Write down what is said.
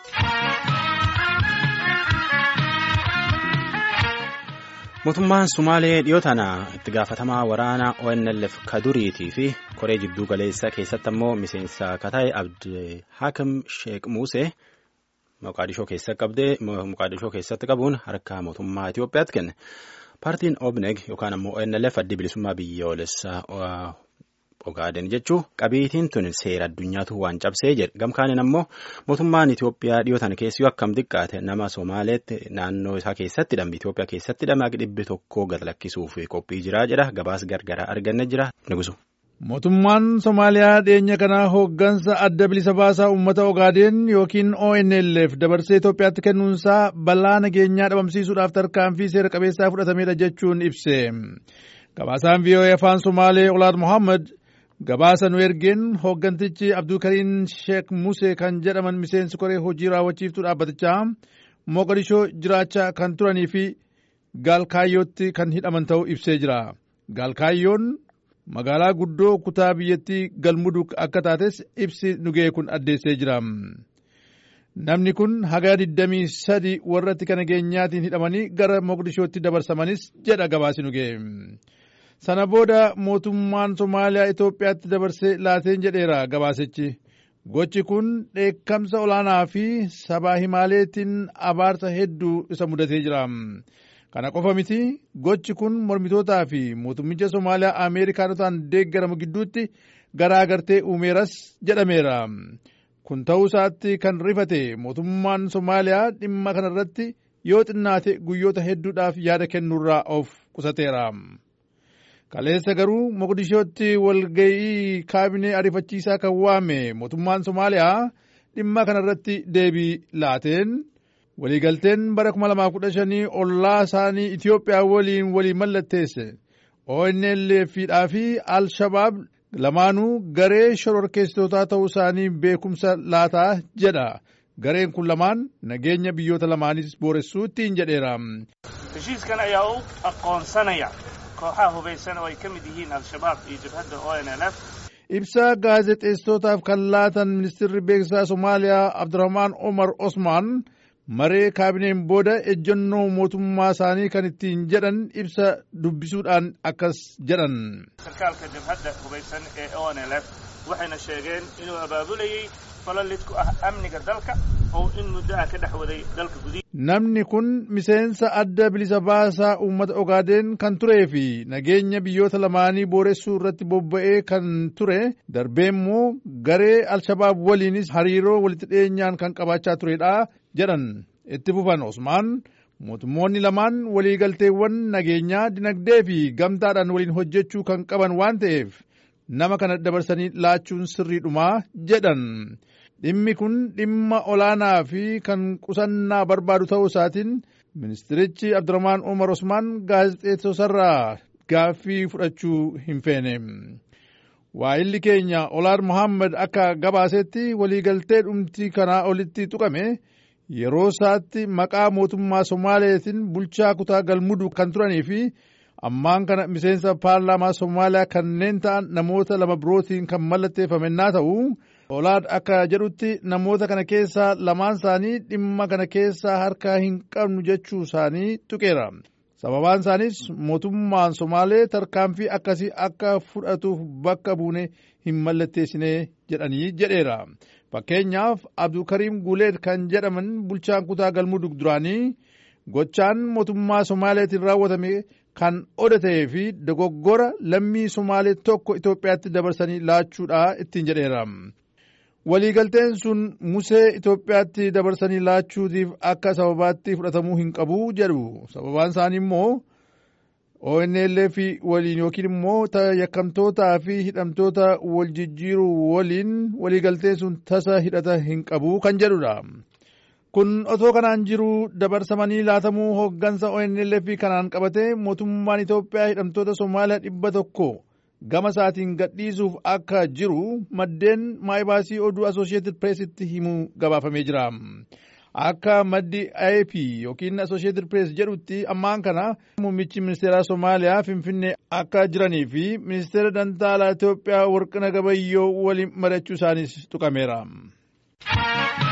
Mootummaan Sumaalee dhiyoo tana itti gaafatamaa waraanaa ONLF Kaduriitii fi koree jidduu galeessaa keessatti ammoo miseensa Kataa'e Abdi Hakim Sheek Musee Moqaadishoo keessatti qabuun harka mootummaa Itoophiyaatti kenne. Paartiin OBNEG yookaan ammoo ONLF addi bilisummaa biyyoolessaa Ogaaden jechuun qabiitiin tun seera addunyaatu waan cabsee jedhe gamkaaniin ammoo mootummaan Itoophiyaa dhiyoo tana keessi akkam xiqqaate nama Somaaleetti naannoo isaa keessatti hidhame Itoophiyaa keessatti hidhame dhibbi tokko gad lakkisuuf qophii jiraa jedha gabaas gargaraa arganne jira nugusu. Mootummaan Somaaliyaa dhiyeenya kanaa hooggansa adda bilisa baasaa uummata Ogaadeen yookiin ONLF dabarsee Itoophiyaatti kennuunsaa balaa nageenyaa dhabamsiisuudhaaf tarkaanfii seera qabeessaa fudhatamedha jechuun ibse. Gabaasaan VOA afaan Somaalee Olaad Mohaammed gabaasa nu ergeen hooggantichi Abdulkariin Sheek Musee kan jedhaman miseensi koree hojii raawwachiiftuu dhaabbatichaa Moqodishoo jiraachaa kan turanii fi Gaalkaayyootti kan hidhaman ta'uu ibsee jira. Gaalkaayyoon magaalaa guddoo kutaa biyyattii galmudug akka taates ibsi nugee kun addeessee jira. Namni kun haga 23 warratti kana nageenyaatiin hidhamanii gara Moqdishootti dabarsamanis jedha gabaasi nugee. Sana booda mootummaan Somaaliyaa Itoophiyaatti dabarsee laateen jedheera gabaasichi. Gochi kun dheekkamsa olaanaa fi sabaa himaaleetiin abaarsa hedduu isa mudatee jira. Kana qofa miti gochi kun mormitootaa fi mootummicha Somaaliyaa Ameerikaanotaan deeggaramu gidduutti garaagartee uumeeras jedhameera. Kun ta'uu isaatti kan rifate mootummaan Somaaliyaa dhimma kanarratti yoo xinnaate guyyoota hedduudhaaf yaada kennuurraa of qusateera. Kaleessa garuu Moqdishootti walga'ii kaabinee ariifachiisaa kan waame mootummaan Somaaliyaa dhimma kanarratti deebii laateen waliigalteen bara 2015 ollaa isaanii Itoophiyaa waliin walii mallatteesse ONLF'dhaa fi Al-Shabaab lamaanuu garee shororkeessitootaa ta'uu isaanii beekumsa laataa jedha. Gareen kun lamaan nageenya biyyoota lamaanis booressuu ittiin jedheera. Heshiiskan ayaa u aqoonsanaya kooxaha hubaysan oo ay ka mid yihiin Al-Shabaab iyo jabhadda ONLF. Ibsa gaazexeessitootaaf kan laatan ministeerri beeksisaa Somaaliyaa Abdurrahmaan Omar Osmaan maree kaabineen booda ejjennoo mootummaa isaanii kan ittiin jedhan ibsa dubbisuudhaan akkas jedhan. Sarkaalka jabhadda hubaysan ee ONLF waxayna sheegeen inuu abaabulayay falalid ku ah amniga dalka oo in muddo ah ka dhex waday dalka gudihi. Namni kun miseensa adda bilisa baasaa uummata Ogaadeen kan turee fi nageenya biyyoota lamaanii booressuu irratti bobba'ee kan ture darbee immoo garee Alshabaab waliinis hariiroo walitti dhiyeenyaan kan qabaachaa turedha jedhan itti fufan Osmaan mootummoonni lamaan waliigalteewwan nageenyaa dinagdee fi gamtaadhaan waliin hojjechuu kan qaban waan ta'eef nama kana dabarsanii laachuun sirriidhumaa jedhan. Dhimmi kun dhimma olaanaa fi kan qusannaa barbaadu ta'uu isaatiin ministirichi Abdurrahmaan Umar Osmaan gaazexeessosarraa gaaffii fudhachuu hin feene. Waa'illi keenya Olaad Mohaammed akka gabaasetti waliigaltee dhumtii kanaa olitti tuqame yeroo isaatti maqaa mootummaa Somaaleetiin bulchaa kutaa galmudug kan turanii fi ammaan kana miseensa paarlaamaa Somaaliyaa kanneen ta'an namoota lama birootiin kan mallatteeffame naa ta'u. Olaad akka jedhutti namoota kana keessaa lamaan isaanii dhimma kana keessaa harkaa hin qabnu jechuu isaanii tuqeera. Sababaan isaanis mootummaan Somaalee tarkaanfii akkasii akka fudhatuuf bakka buune hin mallatteessine jedhanii jedheera. Fakkeenyaaf Abdulkariim Guleed kan jedhaman bulchaan kutaa galmudug duraanii gochaan mootummaa Somaaleetiin raawwatame kan odatee fi dogoggora lammii Somaalee tokko Itoophiyaatti dabarsanii laachuudha ittiin jedheera. Waliigalteen sun Musee Itoophiyaatti dabarsanii laachuutiif akka sababaatti fudhatamuu hin qabu jedhu. Sababaan isaanii immoo ONLF waliin yookiin immoo yakkamtootaa fi hidhamtoota wal jijjiiruu waliin waliigalteen sun tasa hidhata hin qabu kan jedhudha. Kun otoo kanaan jiru dabarsamanii laatamuu hooggansa ONLF kanaan qabate mootummaan Itoophiyaa hidhamtoota Somaaliyaa dhibba tokko. gama isaatiin gadhiisuuf akka jiru maddeen maayibaasii oduu Associated Pressitti himuu gabaafamee jira. Akka maddi AP yookiin Associated Press jedhutti ammaan kana muummichi ministeeraa Somaaliyaa Finfinnee akka jiranii fi ministeera dantaalaa Itoophiyaa Warqina Gabayyoo waliin mari'achuu isaanis tuqameera.